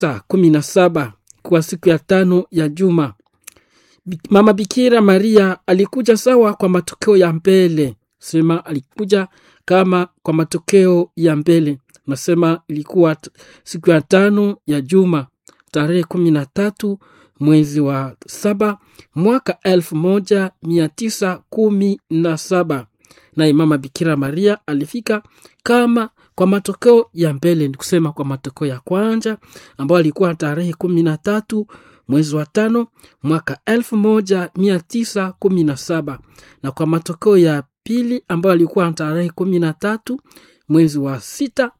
saa kumi na saba kwa siku ya tano ya juma. Bi- Mama Bikira Maria alikuja sawa kwa matokeo ya mbele, sema alikuja kama kwa matokeo ya mbele. Nasema ilikuwa t- siku ya tano ya juma tarehe kumi na tatu mwezi wa saba mwaka elfu moja mia tisa kumi na saba naye mama Bikira Maria alifika kama kwa matokeo ya mbele, ni kusema kwa matokeo ya kwanza ambayo alikuwa tarehe kumi na tatu mwezi wa tano mwaka elfu moja mia tisa kumi na saba na kwa matokeo ya pili ambayo alikuwa tarehe kumi na tatu mwezi wa sita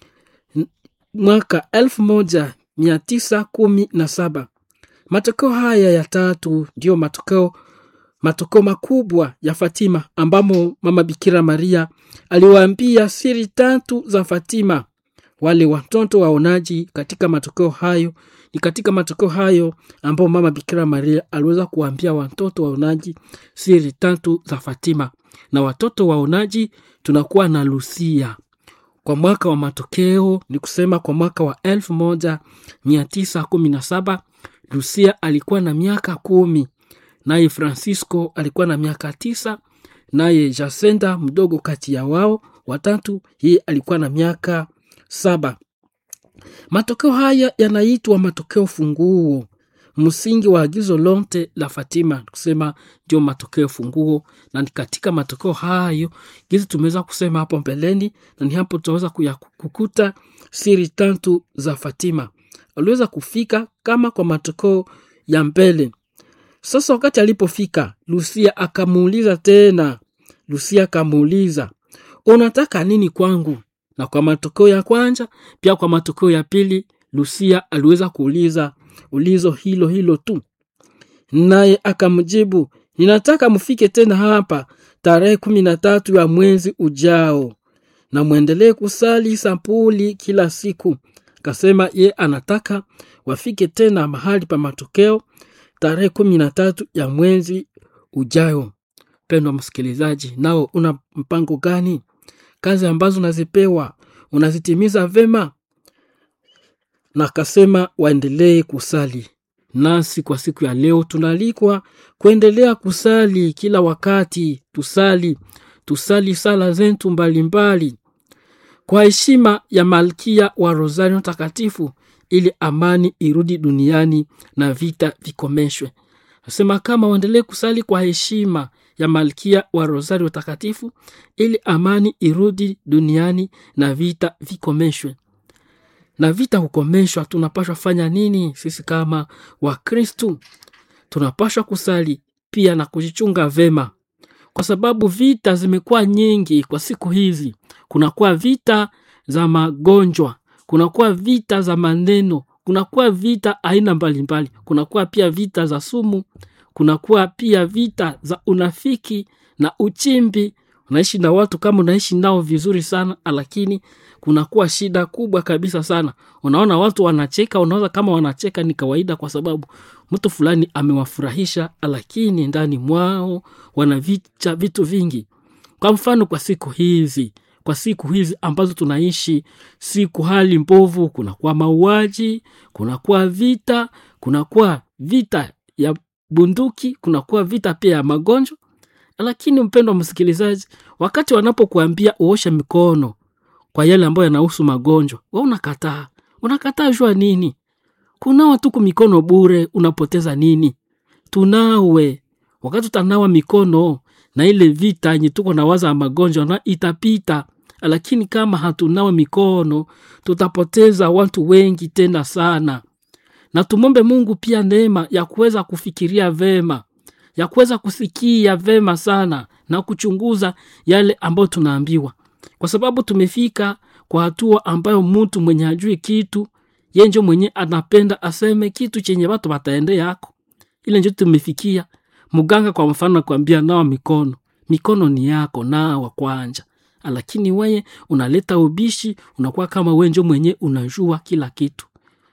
n- mwaka elfu moja mia tisa kumi na saba matokeo haya ya tatu ndiyo matokeo matokeo makubwa ya Fatima ambamo mama Bikira Maria aliwaambia siri tatu za Fatima wale watoto waonaji. Katika matokeo hayo ni katika matokeo hayo ambao mama Bikira Maria aliweza kuwaambia watoto waonaji siri tatu za Fatima, na watoto waonaji tunakuwa na Lucia kwa mwaka wa matokeo, ni kusema kwa mwaka wa elfu moja mia tisa kumi na saba Lucia alikuwa na miaka kumi naye Francisco alikuwa na miaka tisa naye Jacinta mdogo kati ya wao watatu, yeye alikuwa na miaka saba. Matokeo haya yanaitwa matokeo funguo, msingi wa agizo lote la Fatima, kusema ndio matokeo funguo, na ni katika matokeo hayo gizi tumeweza kusema hapo mbeleni, na ni hapo tutaweza kuya- kukuta siri tatu za Fatima. Aliweza kufika kama kwa matokeo ya mbele. Sasa wakati alipofika, Lucia akamuuliza tena, Lucia akamuuliza unataka nini kwangu? Na kwa matokeo ya kwanza pia kwa matokeo ya pili, Lucia aliweza kuuliza ulizo hilo hilo tu, naye akamjibu, ninataka mfike tena hapa tarehe kumi na tatu ya mwezi ujao na mwendelee kusali sampuli kila siku. Akasema ye anataka wafike tena mahali pa matokeo tarehe kumi na tatu ya mwezi ujao. Mpendwa msikilizaji, nao una mpango gani? Kazi ambazo unazipewa unazitimiza vema? Na akasema waendelee kusali. Nasi kwa siku ya leo tunaalikwa kuendelea kusali kila wakati, tusali tusali sala zetu mbalimbali kwa heshima ya malkia wa Rosario Takatifu, ili amani irudi duniani na vita vikomeshwe. Nasema kama waendelee kusali kwa heshima ya malkia wa Rosario Takatifu, ili amani irudi duniani na vita vikomeshwe. Na vita kukomeshwa, tunapashwa fanya nini? Sisi kama Wakristu tunapashwa kusali pia na kujichunga vema kwa sababu vita zimekuwa nyingi kwa siku hizi. Kunakuwa vita za magonjwa, kunakuwa vita za maneno, kunakuwa vita aina mbalimbali, kunakuwa pia vita za sumu, kunakuwa pia vita za unafiki na uchimbi. Unaishi na watu kama unaishi nao vizuri sana, lakini kunakuwa shida kubwa kabisa sana. Unaona watu wanacheka, unaona kama wanacheka ni kawaida, kwa sababu mtu fulani amewafurahisha, lakini ndani mwao wanavicha vitu vingi. Kwa mfano, kwa siku hizi kwa siku hizi ambazo tunaishi, siku hali mbovu, kunakuwa mauaji, kunakuwa vita, kunakuwa vita ya bunduki, kunakuwa vita pia ya magonjwa. Lakini mpendwa msikilizaji, wakati wanapokuambia uoshe mikono kwa yale ambayo yanahusu magonjwa, we unakataa. Unakataa jua nini? Kunawa tuku mikono bure, unapoteza nini? Tunawe wakati utanawa mikono na ile vita yenye tuko na waza ya magonjwa na itapita, lakini kama hatunawe mikono tutapoteza watu wengi tena sana. Na tumombe Mungu pia neema ya kuweza kufikiria vema, ya kuweza kusikia vema sana na kuchunguza yale ambayo tunaambiwa, kwa sababu tumefika kwa hatua ambayo mtu mwenye hajui kitu yenjo mwenye anapenda aseme kitu chenye watu wataende yako ile njo tumefikia. Mganga kwa mfano akwambia nawa mikono, mikono ni yako, nawa kwanja, lakini weye unaleta ubishi, unakuwa kama wenjo mwenye unajua kila kitu,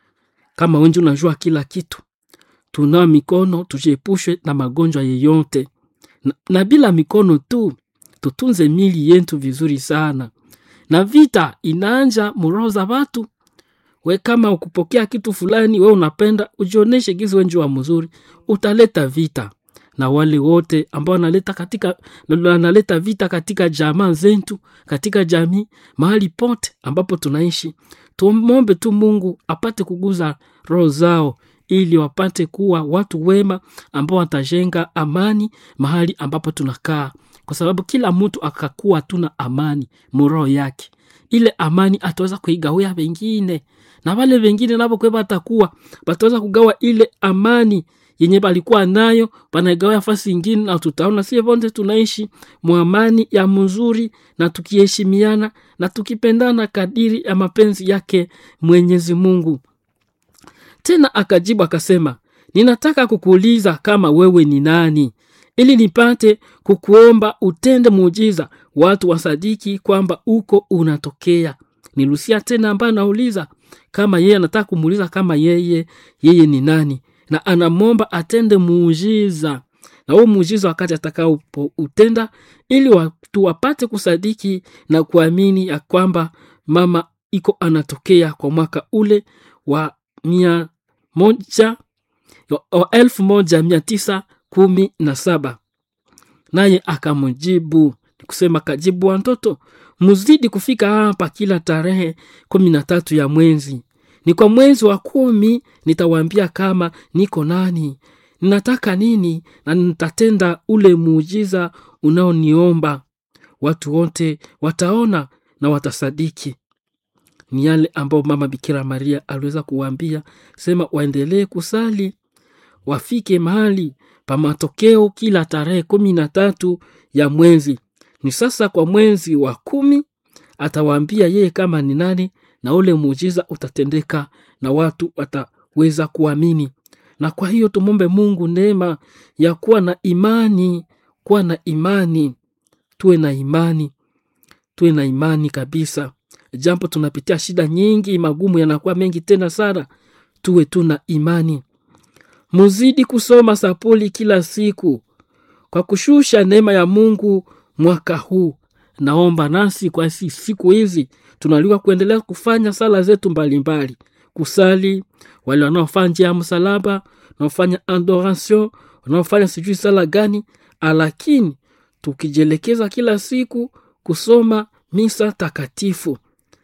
kama wenjo unajua kila kitu. Tunawa mikono, tujiepushe na magonjwa yeyote na, na bila mikono tu tutunze mili yetu vizuri sana, na vita inaanja muroho za watu we kama ukupokea kitu fulani we unapenda ujioneshe gizi wenji wa mzuri utaleta vita na wale wote ambao wanaleta katika wanaleta vita katika jamaa zetu katika jamii mahali pote ambapo tunaishi tumwombe tu mungu apate kuguza roho zao ili wapate kuwa watu wema ambao watajenga amani mahali ambapo tunakaa kwa sababu kila mtu akakuwa tuna amani muroho yake ile amani ataweza kuigawia wengine na wale wengine navo kwe batakuwa bataweza kugawa ile amani yenye balikuwa nayo banaigawa fasi ingine na tutaona sie vonte tunaishi mwamani ya mzuri na tukiheshimiana na tukipendana kadiri ya mapenzi yake mwenyezi mungu tena akajibu akasema ninataka kukuuliza kama wewe ni nani ili nipate kukuomba utende muujiza watu wasadiki kwamba uko unatokea ni lusia tena ambaye anauliza kama yeye anataka kumuuliza kama yeye yeye ni nani na anamwomba atende muujiza na huo muujiza wakati atakaoutenda ili watu wapate kusadiki na kuamini ya kwamba mama iko anatokea kwa mwaka ule wa mia moja wa elfu moja mia tisa kumi na saba naye akamjibu kusema kajibu watoto muzidi kufika hapa kila tarehe kumi na tatu ya mwezi ni kwa mwezi wa kumi nitawaambia kama niko nani ninataka nini na nitatenda ule muujiza unaoniomba watu wote wataona na watasadiki ni yale ambayo mama bikira maria aliweza kuwaambia sema waendelee kusali wafike mahali pa matokeo kila tarehe kumi na tatu ya mwezi ni sasa kwa mwezi wa kumi atawaambia yeye kama ni nani na ule muujiza utatendeka na watu wataweza kuamini na kwa hiyo tumombe mungu neema ya kuwa na imani kuwa na imani tuwe na imani tuwe na imani kabisa jambo tunapitia shida nyingi magumu yanakuwa mengi tena sana tuwe tu na imani muzidi kusoma sapuli kila siku kwa kushusha neema ya mungu mwaka huu naomba nasi kwa si, siku hizi tunaliwa kuendelea kufanya sala zetu mbalimbali mbali. kusali wale wanaofanya njia ya msalaba wanaofanya adoration wanaofanya sijui sala gani lakini tukijielekeza kila siku kusoma misa takatifu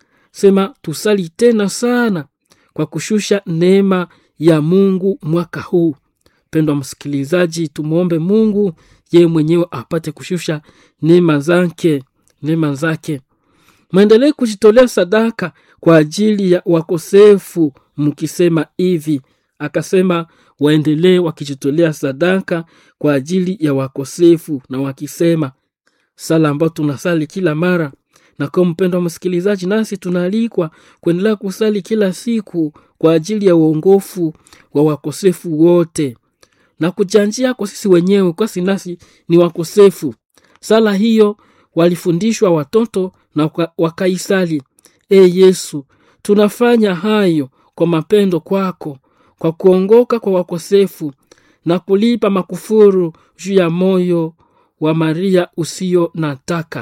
sema tusali tena sana kwa kushusha neema ya mungu mwaka huu pendwa msikilizaji tumwombe mungu yeye mwenyewe apate kushusha neema zake neema zake mwendelee kujitolea sadaka kwa ajili ya wakosefu mkisema hivi akasema waendelee wakijitolea sadaka kwa ajili ya wakosefu na wakisema sala ambayo tunasali kila mara na kwa mpendo wa msikilizaji nasi tunaalikwa kuendelea kusali kila siku kwa ajili ya uongofu wa wakosefu wote na kujanjia kwa sisi wenyewe kwasi nasi ni wakosefu sala hiyo walifundishwa watoto na wakaisali e yesu tunafanya hayo kwa mapendo kwako kwa kuongoka kwa wakosefu na kulipa makufuru juu ya moyo wa maria usio nataka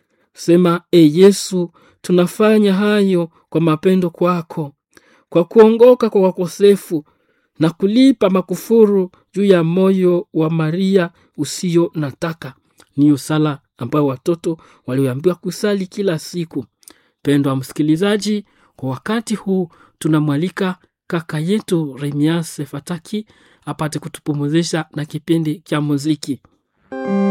sema e yesu tunafanya hayo kwa mapendo kwako kwa kuongoka kwa wakosefu na kulipa makufuru juu ya moyo wa maria usio nataka niyo sala ambayo watoto walioambiwa kusali kila siku pendwa msikilizaji kwa wakati huu tunamwalika kaka yetu remias fataki apate kutupumuzisha na kipindi cha muziki